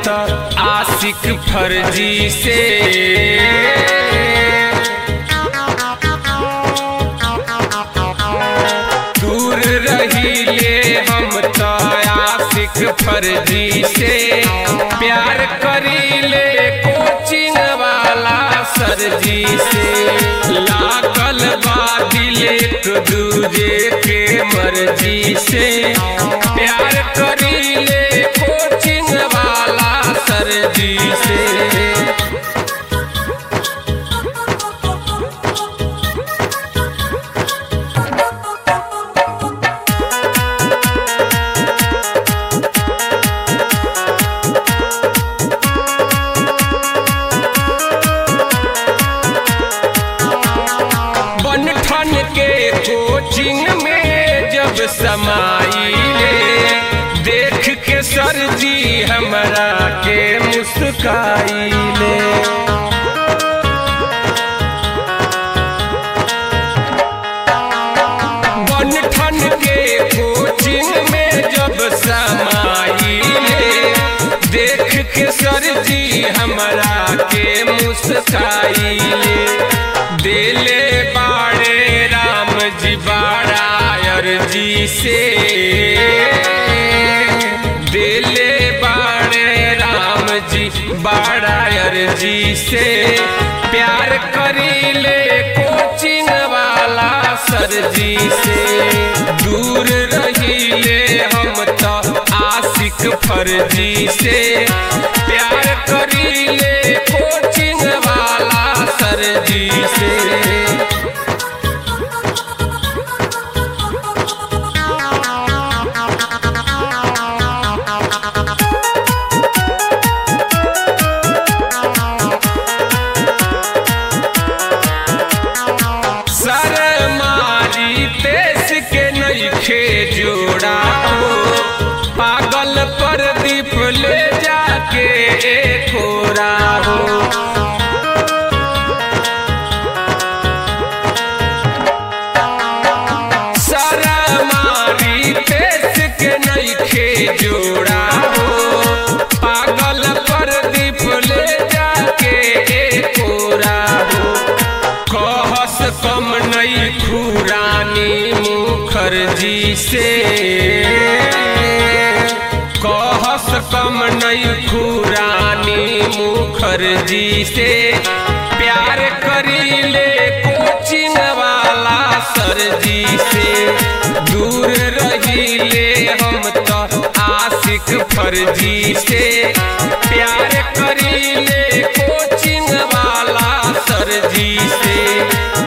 तो आशिक फर्जी से दूर रहिए हम तो आशिक फर्जी से प्यार करीले कोचिंग वाला सरजी से लागल बादिल एक दूजे के मर्जी से प्यार करीले कोचिंग वाला सरजी से बनठन के कोचिंग में जब समाइले देख के सर जी हमरा के मुस्काइले बनठन के कोचिंग में जब समाइले देख के सर जी हमरा के मुस्काइले दिले बाड़े राम जी बाड़ायर जी से दिले बाड़े राम जी बाड़ायर जी से प्यार करीले कोचिंग वाला सर जी से दूर रहीले हम तो आशिक फर्जी से प्यार करीले कोचिंग वाला सर जी से सर मारी देश के नईखे जोड़ा हो पागल पर दीप ले जाके खोरा हो सर मारी देश के नईखे जोड़ा हो पागल पर दीप ले जाके खोरा हो कहस कम नई खुरानी मुखर्जी से कहस कम नई खुरानी मुखर्जी से प्यार करीले कोचिंग वाला सरजी से दूर रहीले हम तो आशिक फर्जी से प्यार करीले